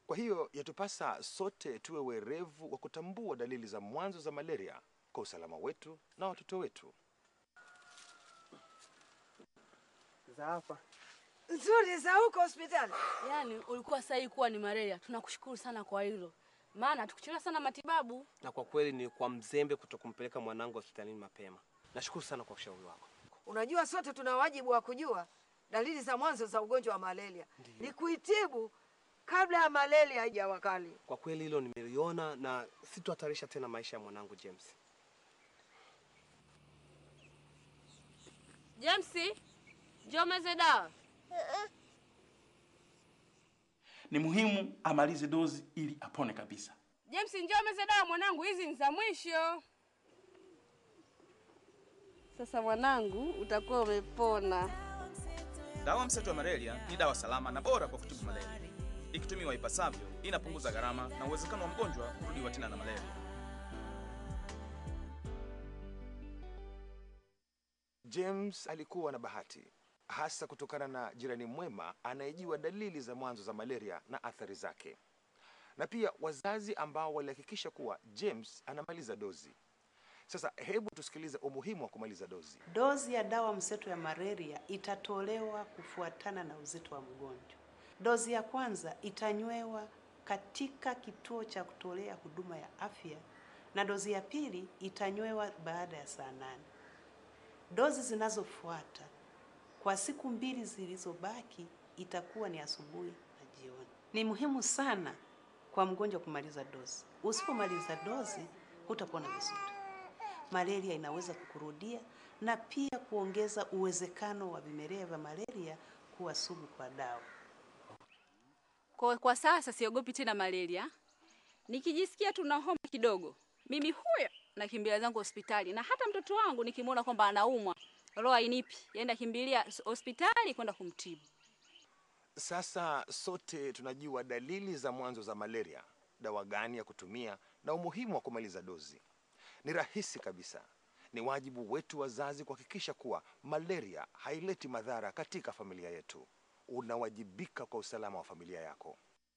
Kwa hiyo yatupasa sote tuwe werevu wa kutambua dalili za mwanzo za malaria kwa usalama wetu na watoto wetu. za hapa Nzuri za huko hospitali. Yaani ulikuwa sahihi kuwa ni malaria. Tunakushukuru sana kwa hilo, maana tukuchelewa sana matibabu. na kwa kweli ni kwa mzembe kutokumpeleka mwanangu hospitalini mapema. Nashukuru sana kwa ushauri wako. Unajua sote tuna wajibu wa kujua dalili za mwanzo za ugonjwa wa malaria, ni kuitibu kabla ya malaria haijawa kali. Kwa kweli hilo nimeliona na sitohatarisha tena maisha ya mwanangu James. James, njoo meze dawa. Ni muhimu amalize dozi ili apone kabisa. James, njoo meze dawa mwanangu, hizi ni za mwisho. Sasa mwanangu, utakuwa umepona. Dawa mseto wa malaria ni dawa salama na bora kwa kutibu malaria. Ikitumiwa ipasavyo, inapunguza gharama na uwezekano wa mgonjwa kurudiwa tena na malaria. James alikuwa na bahati hasa kutokana na jirani mwema anayejua dalili za mwanzo za malaria na athari zake, na pia wazazi ambao walihakikisha kuwa James anamaliza dozi. Sasa hebu tusikilize umuhimu wa kumaliza dozi. Dozi ya dawa mseto ya malaria itatolewa kufuatana na uzito wa mgonjwa. Dozi ya kwanza itanywewa katika kituo cha kutolea huduma ya afya na dozi ya pili itanywewa baada ya saa nane. Dozi zinazofuata kwa siku mbili zilizobaki itakuwa ni asubuhi na jioni. Ni muhimu sana kwa mgonjwa kumaliza dozi. Usipomaliza dozi hutapona vizuri. Malaria inaweza kukurudia na pia kuongeza uwezekano wa vimelea vya malaria kuwa sugu kwa dawa. Kwa, kwa sasa siogopi tena malaria. Nikijisikia tu na homa kidogo, mimi huyo nakimbia zangu hospitali, na hata mtoto wangu nikimwona kwamba anaumwa, roho hainipi, yaenda kimbilia hospitali kwenda kumtibu. Sasa sote tunajua dalili za mwanzo za malaria, dawa gani ya kutumia na umuhimu wa kumaliza dozi. Ni rahisi kabisa. Ni wajibu wetu wazazi kuhakikisha kuwa malaria haileti madhara katika familia yetu. Unawajibika kwa usalama wa familia yako.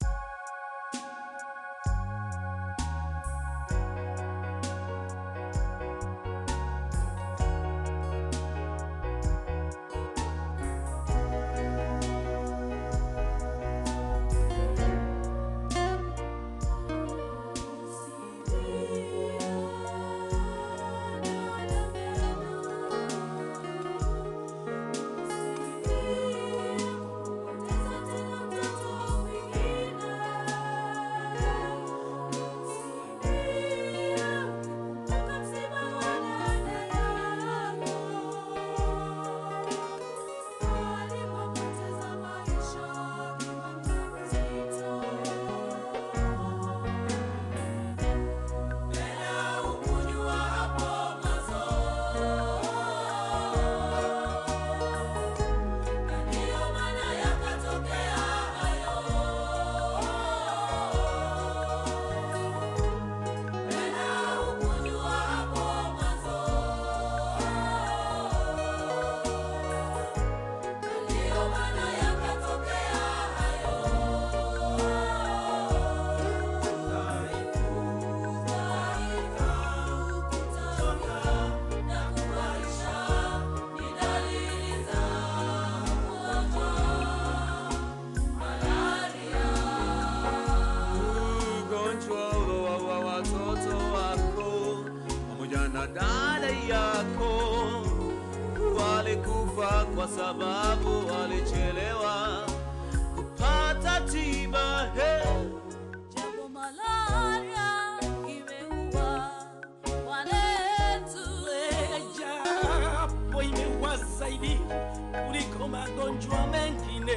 ugonjwa wa watoto wako pamoja na dada yako walikufa kwa sababu walichelewa kupata tiba. Hey. Japo malaria imeua wanetu, japo imeua zaidi kuliko magonjwa mengine.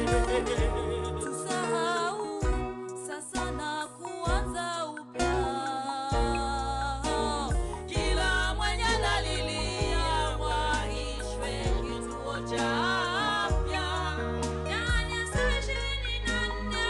tusahau sasa na kuanza upya. Kila mwenye analilia waishwe kituo cha afya ndani ya saa ishirini na nne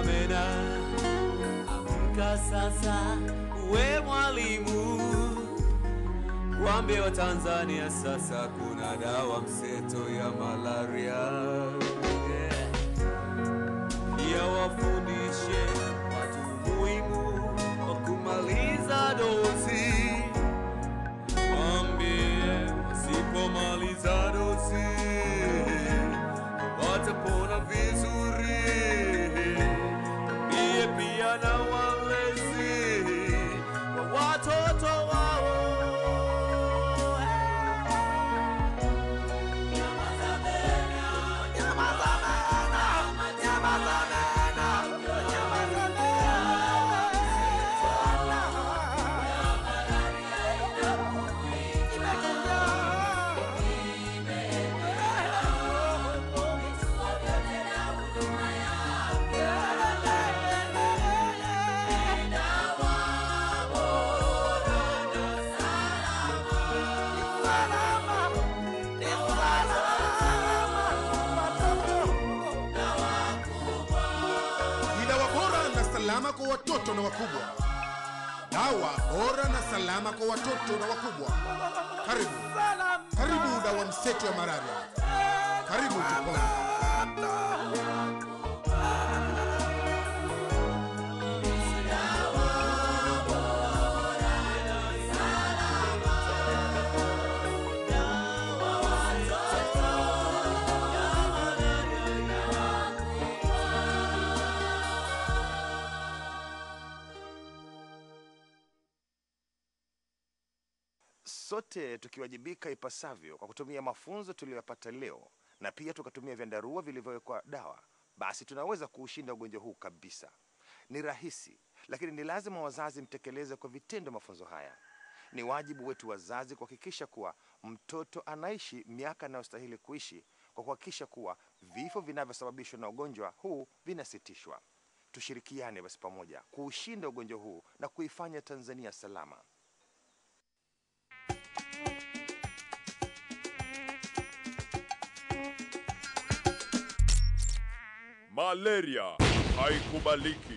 mena, amka sasa, we mwalimu, waambie wa Tanzania sasa kuna dawa mseto ya malaria yeah. Pia wafundishe watu muhimu wa kumaliza dozi, waambie wasipomaliza dozi watapona vizuri. Waambie pia na walezi wa watoto wao ni dawa bora na salama kwa watoto na wakubwa. Dawa bora na salama kwa watoto na wakubwa. Karibu, karibu dawa mseto ya malaria. Karibu tupone. sote tukiwajibika ipasavyo kwa kutumia mafunzo tuliyoyapata leo na pia tukatumia vyandarua vilivyowekwa dawa, basi tunaweza kuushinda ugonjwa huu kabisa. Ni rahisi, lakini ni lazima wazazi mtekeleze kwa vitendo mafunzo haya. Ni wajibu wetu wazazi kuhakikisha kuwa mtoto anaishi miaka anayostahili kuishi kwa kuhakikisha kuwa vifo vinavyosababishwa na ugonjwa huu vinasitishwa. Tushirikiane basi pamoja kuushinda ugonjwa huu na kuifanya Tanzania salama. Malaria haikubaliki.